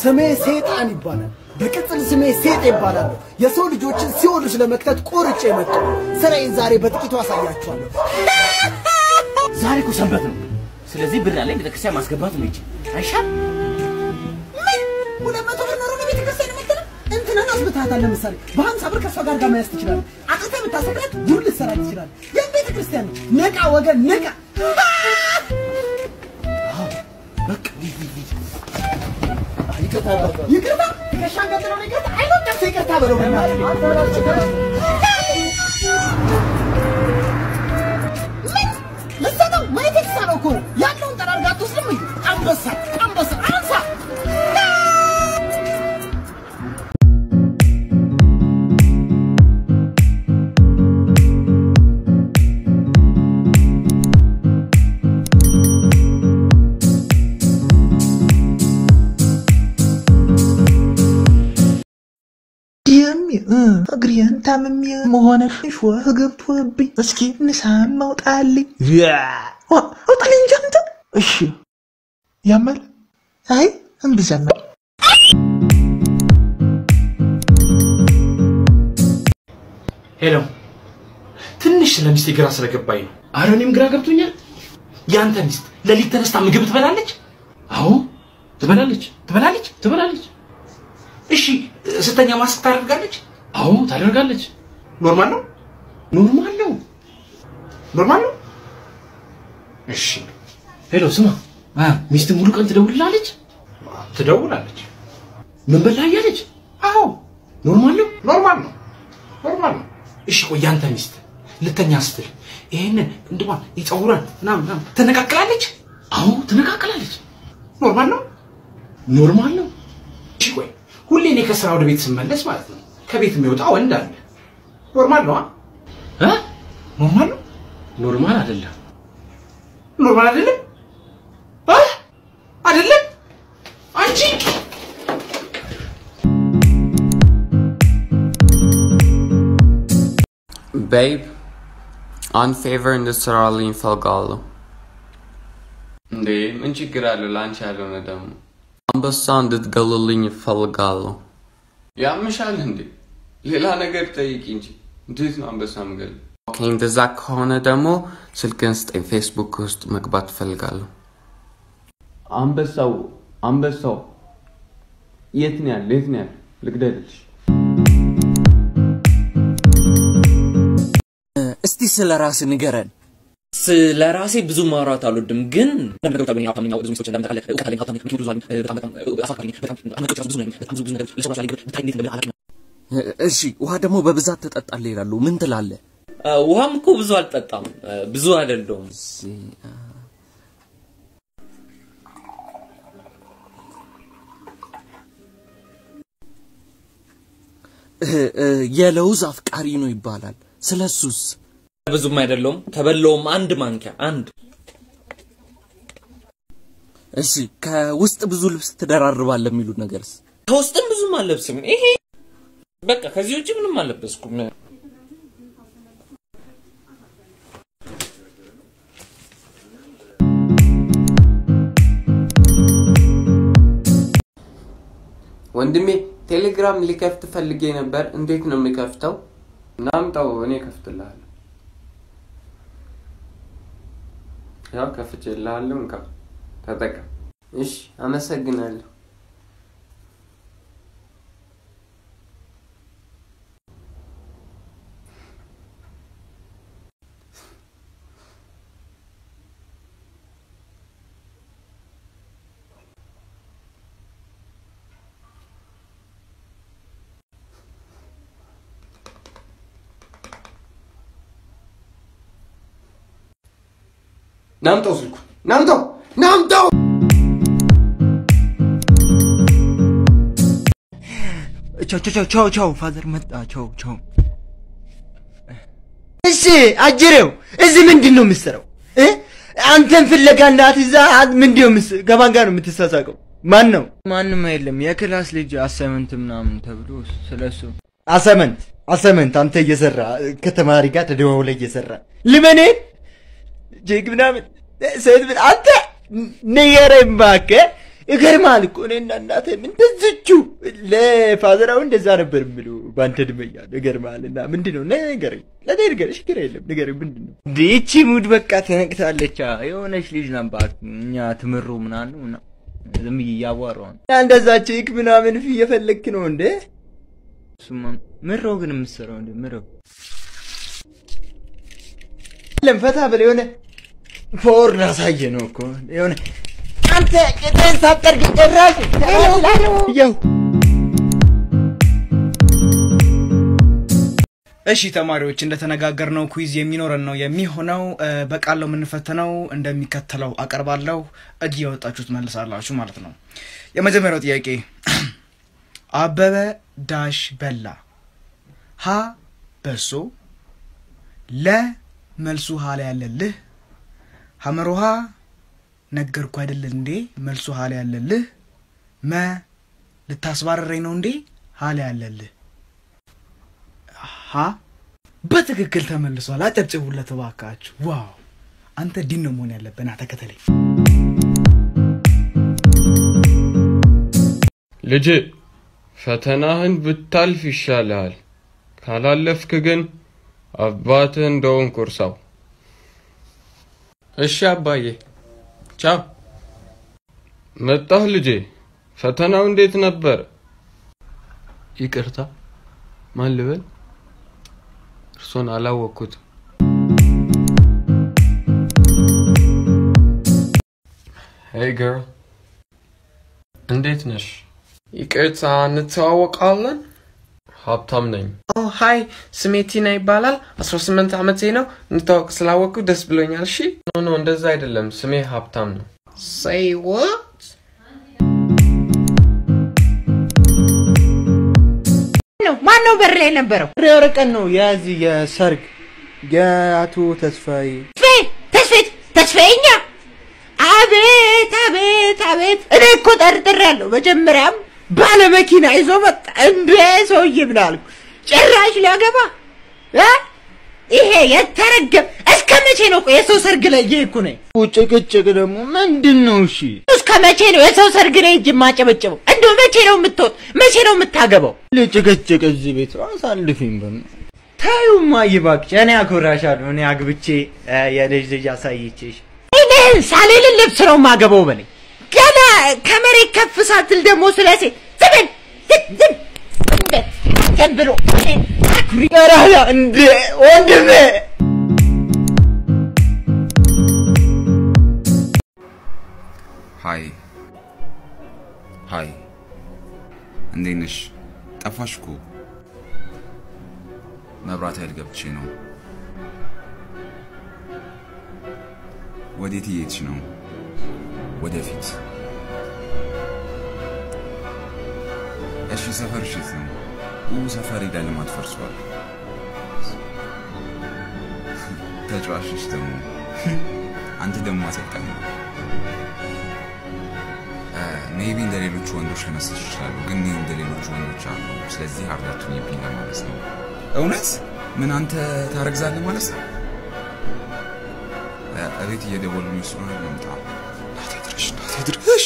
ስሜ ሴጣን ይባላል። በቅጽል ስሜ ሴጥ ይባላል። የሰው ልጆችን ሲኦል ውስጥ ለመክተት ቆርጬ የመጣሁ ስራዬን ዛሬ በጥቂቱ አሳያችኋለሁ። ዛሬ እኮ ሰንበት ነው። ስለዚህ ብር ያለኝ ቤተክርስቲያን ማስገባት ነው ይችል አይሻል? ምን ሁለት መቶ ብር ኖሮ ነው ቤተክርስቲያን የምትለው? እንትናን አስብታታል። ለምሳሌ በሀምሳ ብር ከእሷ ጋር ጋር መያዝ ትችላለህ። አቅተህ ብታሰቅላት ጉድ ልትሰራ ትችላለህ። ይህም ቤተክርስቲያን ነው። ንቃ ወገን ንቃ። በቃ ሂድ፣ ሂድ፣ ሂድ። ይቅርታ ይቅርታ፣ ትከሻን ገጥለው ነው ይቅርታ። አይበቃም፣ ይቅርታ በለው በእናትህ። ምን ልትሰጠው ማየት የተሳነው እኮ ነው። ያለውን ጠራርጋ አትወስድም እንዴ? አንበሳ አንበሳ አንሳ የሚ እግሬን ታምሜ መሆነ ሽዋ ገብቶብኝ እስኪ ንሳም ማውጣልኝ አውጣልኝ እንጂ አንተ። እሺ ያማል? አይ እምብዛም ሄሎ፣ ትንሽ ስለ ሚስቴ ግራ ስለገባኝ ነው። አረ እኔም ግራ ገብቶኛል። የአንተ ሚስት ሌሊት ተነስታ ምግብ ትበላለች? አዎ ትበላለች። ትበላለች? ትበላለች። እሺ ስተኛ ማስክ ታደርጋለች? አዎ ታደርጋለች። ኖርማል ነው? ኖርማል ነው። ኖርማል ነው። እሺ ሄሎ፣ ስማ፣ ሚስት ሙሉ ቀን ትደውልላለች? ትደውላለች። ምን በላ እያለች? አዎ ኖርማል ነው። ኖርማል ነው። ኖርማል ነው። እሺ ቆይ ያንተ ሚስት ልተኛ ስትል ይሄንን እንድሟን የፀጉሯን ምናምን ምናምን ትነቃቅላለች? አዎ ትነቃቅላለች። ኖርማል ነው። ኖርማል ነው። እሺ ቆይ ሁሌ እኔ ከስራ ወደ ቤት ስመለስ ማለት ነው ከቤት የሚወጣ ወንድ አለ። ኖርማል ነው እ ኖርማል ነው። ኖርማል አይደለም። ኖርማል አይደለም እ አይደለም አንቺ ቤብ አንድ ፌቨር እንድትሰራልኝ እፈልጋለሁ። እንዴ ምን ችግር አለው? ለአንቺ ያልሆነ ደግሞ አንበሳ እንድትገልልኝ እፈልጋለሁ። ያምሻል እንዴ? ሌላ ነገር ጠይቂ እንጂ እንዴት ነው አንበሳ ምገል? ኦኬ እንደዛ ከሆነ ደግሞ ስልክን ስጠኝ፣ ፌስቡክ ውስጥ መግባት እፈልጋለሁ። አንበሳው አንበሳው የት ነው ያለ? የት ነው ያለ? ልግደልሽ። እስቲ ስለ ራስ ንገረን። ስለ ራሴ ብዙ ማውራት አልወድም፣ ግን አንዳንድ ነገሮች አሉኝ። ሀብታም ነኝ፣ ብዙ ሚስቶች እንዳመጣለህ እውቀት አለኝ፣ ሀብታም ነኝ፣ መኪኖች ብዙ አሉኝ፣ በጣም በጣም አሳፋሪ ነኝ፣ በጣም አድናቂዎች ራሱ ብዙ ነኝ፣ በጣም ብዙ ብዙ ነገሮች ለሰው ራሱ ያለኝ ብታይ እንዴት እንደምልህ አላውቅም። እሺ ውሃ ደግሞ በብዛት ትጠጣለህ ይላሉ። ምን ትላለህ? ውሃም እኮ ብዙ አልጠጣም፣ ብዙ አይደለሁም። እ- እ- የለውዝ አፍቃሪ ነው ይባላል። ስለሱስ ብዙም አይደለሁም፣ ከበላውም አንድ ማንኪያ አንድ። እሺ ከውስጥ ብዙ ልብስ ትደራርባለህ የሚሉት ነገርስ? ከውስጥም ብዙም አልለብስም። ይሄ በቃ ከዚህ ውጭ ምንም አልለበስኩም። ወንድሜ ቴሌግራም ሊከፍት ፈልጌ ነበር። እንዴት ነው የሚከፍተው? ናምጣው፣ እኔ ከፍትልሃለሁ። ያው ከፍቼልሃለሁ፣ እንካ ተጠቀም። እሺ፣ አመሰግናለሁ። ናምጣው ስልኩን፣ ናምጣው፣ ናምጣው። ቻው ቻው ቻው ቻው ፋዘር መጣ። ቻው ቻው። እሺ አጅሬው እዚህ ምንድን ነው የምትሰራው እ? አንተን ፍለጋ እናት ይዛ ምንድን ነው የምትስ- ከማን ጋር ነው የምትሳሳቀው? ማን ነው ማንም የለም። የክላስ ልጅ አሳይመንት ምናምን ተብሎ ስለሱ አሰመንት አሰመንት አንተ እየሰራ ከተማሪ ጋር ተደዋውለ እየሰራ ልመኔን ጄግ ምናምን ሴት ምን- አንተ ንገረኝ እባክህ ይገርማል እኮ እኔና እናቴም እንደዚቹ ለፋዘራው እንደዛ ነበር የምሉ በአንተ እድሜ እያለሁ ይገርማል። እና ምንድን ነው ንገረኝ፣ ለእኔ ንገረኝ፣ ችግር የለም ንገረኝ። ምንድን ነው እንደ ይቺ ሙድ በቃ ተነቅታለች። አ፣ የሆነች ልጅ ነባት እኛ ትምሩ ምናምን ምና ዝም ብዬ እያዋራሁ ነው። እና እንደዛ ቼክ ምናምን ፊ እየፈለግክ ነው እንዴ? እሱማ ምሮ ግን የምትሰራው እንደ ምሮ ለም ፈታ ብለህ የሆነ ፎር ላሳየ ነው እኮ የሆነ አንተ ቅጥህን ሳትጠርግ ጭራሽ ያው እሺ ተማሪዎች እንደተነጋገርነው ኩዊዝ የሚኖረን ነው የሚሆነው። እ፣ በቃል ነው የምንፈተነው። እንደሚከተለው አቀርባለሁ። እጅ ያወጣችሁ ትመልሳላችሁ ማለት ነው። የመጀመሪያው ጥያቄ አበበ ዳሽ በላ። ሀ በሶ፣ ለ መልሱ ሀ ላይ ያለልህ፣ ሐመሮሃ ነገርኩ አይደል እንዴ መልሱ ሀ ላይ ያለልህ፣ መ ልታስባረረኝ ነው እንዴ ሀ ላይ ያለልህ ሀ በትክክል ተመልሷል። አጨብጭቡለት እባካችሁ። ዋው አንተ ዲን ነው መሆን ያለብህ። ና ተከተለኝ። ልጅ ፈተናህን ብታልፍ ይሻልሃል። ካላለፍክ ግን አባትህ እንደውን ኩርሳው። እሺ አባዬ፣ ቻው። መጣህ ልጄ። ፈተናው እንዴት ነበር? ይቅርታ፣ ማን ልበል? እርሶን አላወቅኩትም። ሄይ ገርል፣ እንዴት ነሽ? ይቅርታ፣ እንተዋወቃለን? ሀብታም ነኝ። ኦ ሃይ ስሜ ቲና ይባላል። 18 ዓመቴ ነው። እንታወቅ ስላወቅኩ ደስ ብሎኛል። እሺ ኖ ኖ፣ እንደዛ አይደለም። ስሜ ሀብታም ነው። say what ነው ማን ነው በር ላይ የነበረው? ሬ ወረቀት ነው የዚህ የሰርግ የአቶ ተስፋዬ ተስፌት ተስፋዬኛ አቤት አቤት አቤት! እኔ እኮ ጠርጥሬያለሁ። መጀመሪያም ባለ መኪና ይዞ መጣ። እንደ ሰውዬ ምን አልኩ? ጭራሽ ሊያገባ እ? ይሄ የተረገም እስከ መቼ ነው ቆይ የሰው ሰርግ ላይ እየሄድኩ ነኝ? ጭቅጭቅ ደግሞ ምንድን ነው? እሺ እስከ መቼ ነው የሰው ሰርግ ላይ እጅ የማጨበጭበው? እንደው መቼ ነው የምትወጥ? መቼ ነው የምታገባው? ልጭቅጭቅ እዚህ ቤት አሳልፊኝ በና ታዩማ ይባክሽ። እኔ አኮራሻለሁ። እኔ አግብቼ እ፣ የልጅ ልጅ አሳይቼሽ እኔን ሳልል ልብስ ነው የማገባው በለኝ። ገና ከመሬት ከፍ ሳትል ደግሞ ስለ ሴት ዝም ዝም ዝም እንደ ዝም ብሎ እኔን አኩሪ ቀራላ እንደ ወንድሜ ሀይ ሀይ፣ እንዴት ነሽ? ጠፋሽ እኮ። መብራት ኃይል ገብቼ ነው። ወዴት እየሄድሽ ነው? ወደፊት። እሺ፣ ሰፈርሽ የት ነው? ኡ ሰፈሬ ላይ ልማት ፈርሷል። ተጫዋችሽ ደግሞ አንተ ደግሞ አሰልጣኝ ነው። ሜቢ እንደ ሌሎቹ ወንዶች ልመስልሽ ይችላሉ፣ ግን እኔ እንደ ሌሎቹ ወንዶች አሉ። ስለዚህ አርዳቱን ይብኝ ለማለት ነው። እውነት ምን አንተ ታረግዛለህ ማለት ነው? እ፣ እቤት እየደወሉ ስለሆነ ልምጣ። ናቴ ድረሽ፣ ናቴ ድረሽ።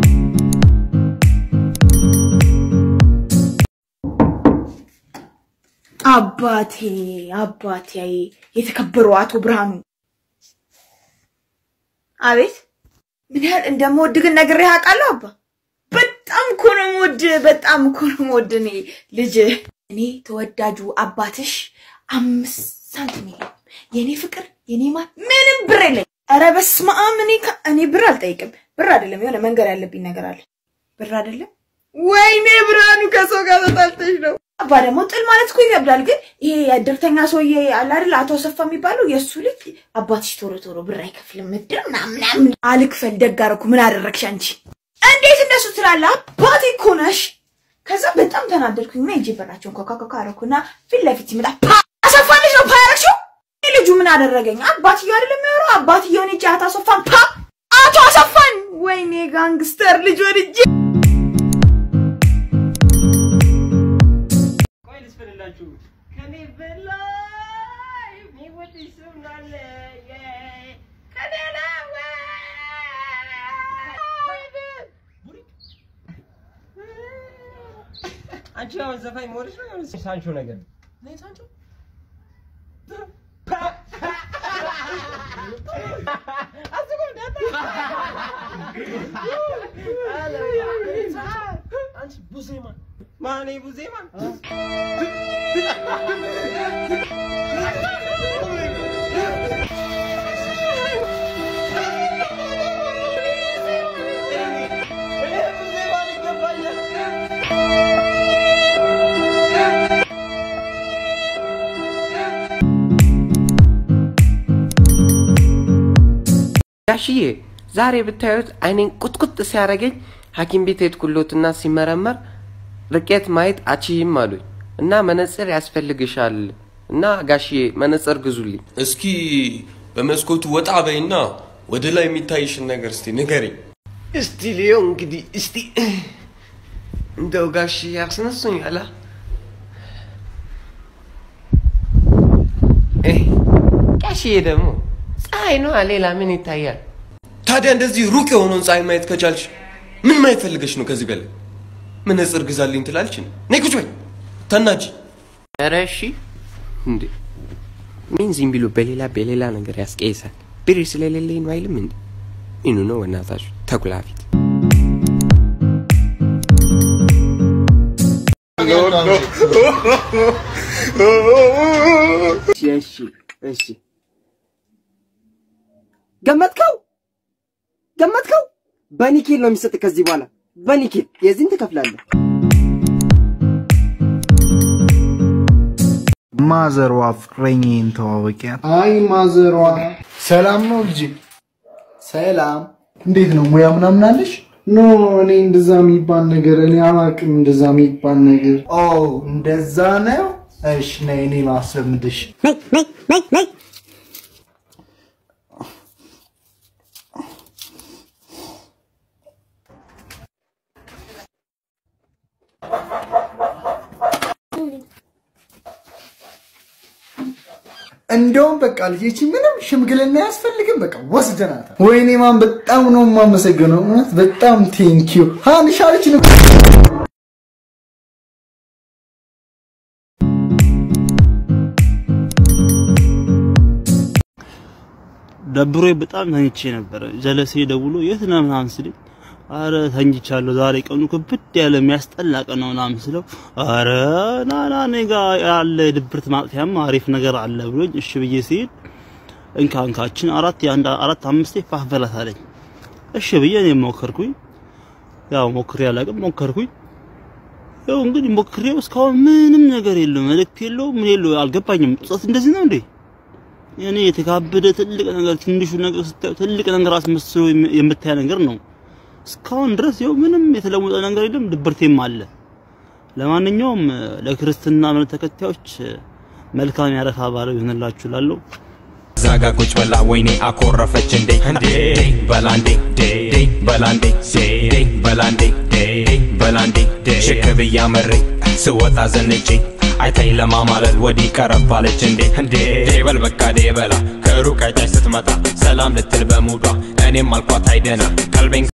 አባቴ አባቴ የተከበሩ አቶ ብርሃኑ አቤት ምን ያህል እንደምወድ ግን ነግሬህ አውቃለሁ አባ በጣም እኮ ነው የምወድህ በጣም እኮ ነው የምወድህ እኔ ልጅ እኔ ተወዳጁ አባትሽ አምስት ሳንቲም የለም የእኔ ፍቅር የኔ ማ ምንም ብር የለኝ ኧረ በስመ አብ እኔ ከ- እኔ ብር አልጠይቅም ብር አይደለም የሆነ መንገድ ያለብኝ ነገር አለ ብር አይደለም ወይኔ ብርሃኑ ከሰው ጋር ተጣልተሽ ነው አባ ደግሞ ጥል ማለት እኮ ይከብዳል። ግን ይሄ የእድርተኛ ሰውዬ አለ አይደል አቶ አሰፋ የሚባለው የእሱ ልጅ አባትሽ ቶሎ ቶሎ ብር አይከፍልም ምድር ምናምን ምናምን አልክፈል ደግ አደረኩ ምን አደረግሽ አንቺ እንዴት እንደሱ ትላለህ? አባቴ እኮ ነሽ። ከዛ በጣም ተናደድኩኝና ሂጅ በራቸውን ኮካኮካ አደረኩና ፊት ለፊት ሲመጣ ፓ አሰፋ ልጅ ነው ፓ ያደረግሽው? ይህ ልጁ ምን አደረገኝ? አባትየው አይደለም የሚያወራው አባትየውን ሂጅ አቶ አሰፋን ፓ አቶ አሰፋን ወይኔ ጋንግስተር ልጅ ወድጄ ከኔ በላይ የሚወድሽ ሰው እንዳለ ከኔ አንቺ አሁን ዘፋኝ መሆንሽ ነው የሆነ ሳንቾ ነገር ነይ ሳንቾ አንቺ ቡዜማን ማኔ ቡዜማን ጋሽዬ ዛሬ ብታዩት አይኔን ቁጥቁጥ ሲያደርገኝ ሐኪም ቤት ሄድኩሎትና ሲመረመር ርቄት ማየት አችይም አሉኝ እና መነጽር ያስፈልግሻል እና ጋሽዬ መነጽር ግዙልኝ። እስኪ በመስኮቱ ወጣ በይና ወደ ላይ የሚታይሽን ነገር እስቲ ንገሪኝ። እስቲ ልየው እንግዲህ እስቲ እንደው ጋሽዬ ያስነሱኝ አላ ጋሽዬ ደግሞ ፀሐይ ነዋ፣ ሌላ ምን ይታያል? ታዲያ እንደዚህ ሩቅ የሆነውን ፀሐይ ማየት ከቻልሽ ምን ማየት ፈልገሽ ነው? ከዚህ በላይ መነጽር ግዛልኝ ትላልች? ነይ ቁጭ በይ ተናጂ። ኧረ እሺ እንዴ ምን ዝም ብሎ በሌላ በሌላ ነገር ያስቀይሳል? ብር ስለሌለኝ ነው አይልም እንዴ? ምኑ ነው በእናታችሁ ተኩላ ፊት። እሺ እሺ ገመትከው ገመትከው በኒኬል ነው የሚሰጥ ከዚህ በኋላ በኒኬል የዚህን ትከፍላለህ ማዘሯ ፍቅረኛዬን ተዋወቂያት። አይ ማዘሯ ሰላም ነው ልጅ? ሰላም እንዴት ነው ሙያ ምናምን አለሽ ኖ እኔ እንደዛ የሚባል ነገር እኔ አላውቅም እንደዛ የሚባል ነገር ኦ እንደዛ ነው እሺ ነይ እኔ ላስለምድሽ እንደውም በቃ ልጄቺ ምንም ሽምግልና አያስፈልግም። በቃ ወስደናታል። ወይኔ ማን በጣም ነው የማመሰግነው። እውነት በጣም ቴንኪዩ ሀንሻለች ደብሮኝ በጣም ተኝቼ ነበረ። ጀለሴ ደውሎ የት ነህ ምናምን ስለኝ አረ ተኝቻለሁ፣ ዛሬ ቀኑ ክብድ ያለ የሚያስጠላ ቀን ነው ምናምን ስለው አረ ና ና እኔ ጋ ያለ ድብርት ማጥፊያም አሪፍ ነገር አለ ብሎኝ እሺ ብዬ ሲሄድ እንካ እንካችን አራት የአንድ አራት አምስቴ ፋፈላት አለኝ። እሺ ብዬ እኔ ሞከርኩኝ። ያው ሞክሬ አላውቅም፣ ሞከርኩኝ። ያው እንግዲህ ሞክሬው እስካሁን ምንም ነገር የለው፣ መልእክት የለው፣ ምን የለው፣ አልገባኝም። ጸት እንደዚህ ነው እንዴ? እኔ የተካበደ ትልቅ ነገር ትንሹ ነገር ስታዩ ትልቅ ነገር አስመስሎ የምታይ ነገር ነው። እስካሁን ድረስ ይኸው ምንም የተለወጠ ነገር የለም፣ ድብርቴም አለ። ለማንኛውም ለክርስትና እምነት ተከታዮች መልካም ያረፋ በዓል ይሆንላችሁ እላለሁ። ዛጋ ቁጭ ብላ ወይኔ አኮረፈች እንዴ እንዴ በላንዴ ዴ በላንዴ ዴ በላንዴ ዴ በላንዴ ሽክ ብያ መሬ ስወጣ ዘንጬ አይታኝ ለማማለል ወዲህ ቀረብ አለች እንዴ እንዴ በል በቃ ዴ በላ ከሩቅ አይታች ስትመጣ ሰላም ልትል በሙዷ እኔም አልኳት አይደና ቀልቤን